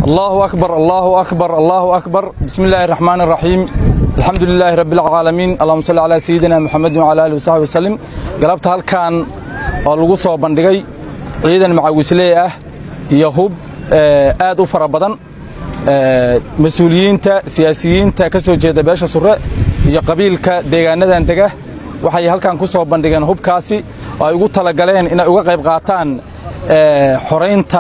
الله أكبر الله أكبر الله أكبر بسم الله الرحمن الرحيم الحمد لله رب العالمين اللهم صل على سيدنا محمد وعلى آله وصحبه وسلم قلبت halkan oo lagu soo bandhigay ciidan macawisley ah iyo hub aad u fara badan mas-uuliyiinta siyaasiyiinta ka soo jeeda beesha sure iyo qabiilka deegaanadan dega waxay halkan ku soo bandhigeen hubkaasi oo ay ugu talagaleen inay uga qayb qaataan xoraynta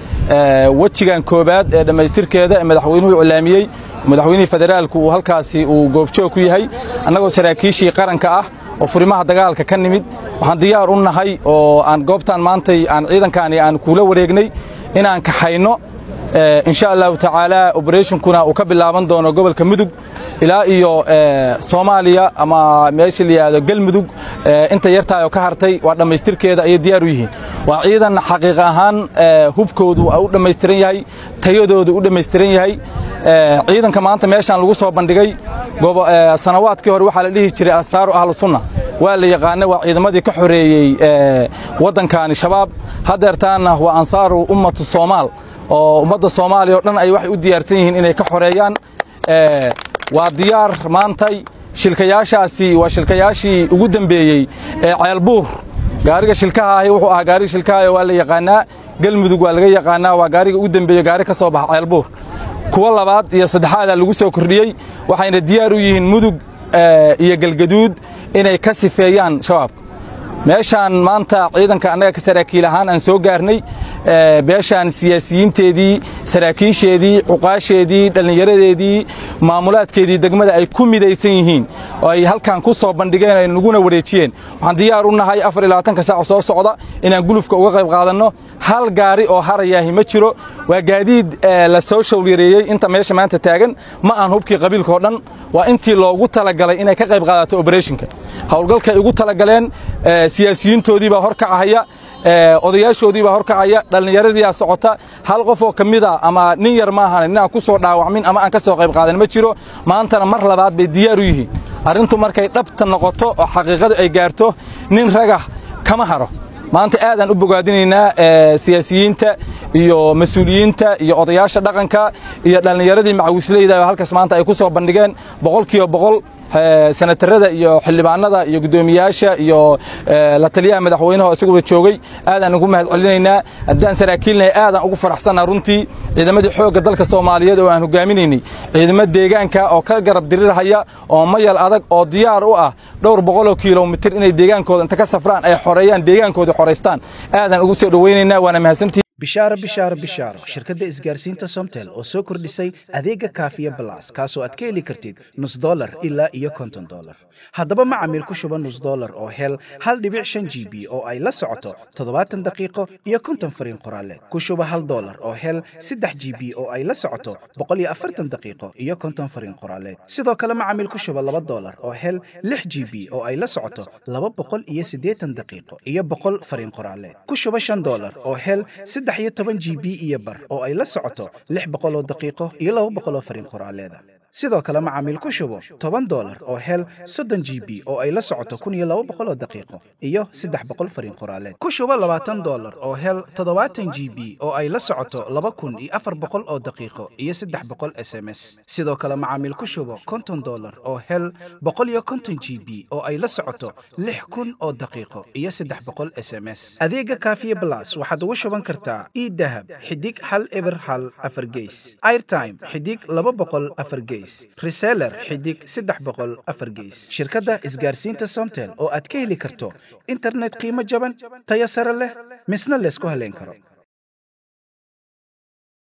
wejigan koobaad ee dhammaystirkeeda ee madaxweynuhu iclaamiyey madaxweynihii federaalku uu halkaasi uu goobjoog ku yahay annagoo saraakiishii qaranka ah oo furimaha dagaalka ka nimid waxaan diyaar u nahay oo aan goobtan maantay aan ciidankaani aan kuula wareegnay inaan kaxayno insha allahu tacaala oberatinkuna uu ka bilaaban doono gobolka mudug ilaa iyo soomaaliya ama meesha la yidhaahdo galmudug inta yartaayoo ka hartay waa dhammaystirkeeda ayay diyaar u yihiin waa ciidan xaqiiq ahaan hubkoodu u dhammaystiran yahay tayadoodu u dhammaystiran yahay ciidanka maanta meeshaan lagu soo bandhigay sanawaadkii hore waxaa la dhihi jiray asaaru ahlu sunna waa la yaqaana waa ciidamadii ka xoreeyey waddankaani shabaab haddeertaana waa ansaaru ummatu soomaal oo ummadda soomaaliya o dhan ay waxay u diyaarsan yihiin inay ka xoreeyaan waa diyaar maantay shilkayaashaasi waa shilkayaashii ugu dembeeyey ee ceelbuur gaariga shilkaha ahi wuxuu ahaa gaariga shilkaha waa la yaqaanaa galmudug waa laga yaqaanaa waa gaariga ugu dembeeye gaari ka soo baxa ceelbuur kuwa labaad iyo saddexaadaa lagu soo kordhiyey waxayna diyaar u yihiin mudug iyo galgaduud inay ka sifeeyaan shabaabka meeshaan maanta ciidanka annaga ka saraakiil ahaan aan soo gaarnay beeshaan siyaasiyiinteedii saraakiisheedii cuqaasheedii dhallinyaradeedii maamulaadkeedii degmada ay ku midaysan yihiin oo ay halkan ku soo bandhigeen ay naguna wareejiyeen waxaan diyaar u nahay afar iyo labaatanka saac soo socda inaan gulufka uga qayb qaadanno hal gaari oo harayaahi ma jiro waa gaadiid la soo showlyareeyey inta meesha maanta taagan ma aan hubkii qabiilkaoo dhan waa intii loogu talagalay inay ka qayb qaadato oberethonka howlgalkay ugu talagaleen siyaasiyiintoodii baa hor kacahaya odayaashoodii baa hor kacaya dhallinyaradiiaa socota hal qof oo ka mid a ama nin yar maahan nin aan ku soo dhaawacmin ama aan ka soo qayb qaadan ma jiro maantana mar labaad bay diyaar u yihiin arrintu markay dhabta noqoto oo xaqiiqadu ay gaarto nin ragah kama haro maanta aadaan u bogaadinaynaa siyaasiyiinta iyo mas-uuliyiinta iyo odayaasha dhaqanka iyo dhallinyaradii macawisleyda halkaas maanta ay ku soo bandhigeen boqolkiiba boqol senatarada iyo xildhibaanada iyo guddoomiyaasha iyo la taliyaha madaxweynaha oo isaguba joogay aadaan ugu mahad celinaynaa haddaan saraakiilnahay aadaan ugu faraxsannaha runtii ciidamadii xoogga dalka soomaaliyeed oo aan hogaaminaynay ciidamo deegaanka oo ka garab dirirhaya oo mayal adag oo diyaar u ah dhowr boqoloo kilomitir inay deegaankooda inta ka safraan ay xoreeyaan deegaankooda xoraystaan aadaan ugu soo dhowaynaynaa waana mahadsantii bishaaro bishaaro bishaaro shirkadda isgaarsiinta somtel oo soo kordhisay adeega kaafiya balas kaasoo aad ka heli kartid nus dolar ilaa iyo konton dolar haddaba macamiil ku shuba nus dolar oo hel hal dhibic shan g b oo ay la socoto toddobaatan daqiiqo iyo konton fariin qoraaleed ku shuba hal dolar oo hel saddex g b oo ay la socoto boqol iyo afartan daqiiqo iyo konton fariin qoraaleed sidoo kale macamiil ku shuba laba dolar oo hel lix g b oo ay la socoto laba boqol iyo siddeetan daqiiqo iyo boqol fariin qoraaleed ku shuba shan dolar oo hel saddex iyo toban g b iyo bar oo ay la socoto lix boqol oo daqiiqo iyo laba boqol oo fariin qoraaleeda sidoo kale macaamiil ku shubo toban dolar oo hel soddon g b oo ay la socoto kun iyo laba boqol oo daqiiqo iyo saddex boqol fariin qoraaleed ku shubo labaatan dolar oo hel toddobaatan g b oo ay la socoto laba kun iyo afar boqol oo daqiiqo iyo saddex boqol s m s sidoo kale macaamiil ku shubo konton dolar oo hel boqol iyo konton g b oo ay la socoto lix kun oo daqiiqo iyo saddex boqol s m s adeega kaafiye blas waxaad ugu shuban kartaa idahab xidig hal eber hal afar geys airtime xidig laba boqol afar geys reseller xidig saddex boqol afar geys shirkadda isgaarsiinta somtel oo aad ka heli karto internet qiimo jaban tayo sare leh misna laysku haleyn karo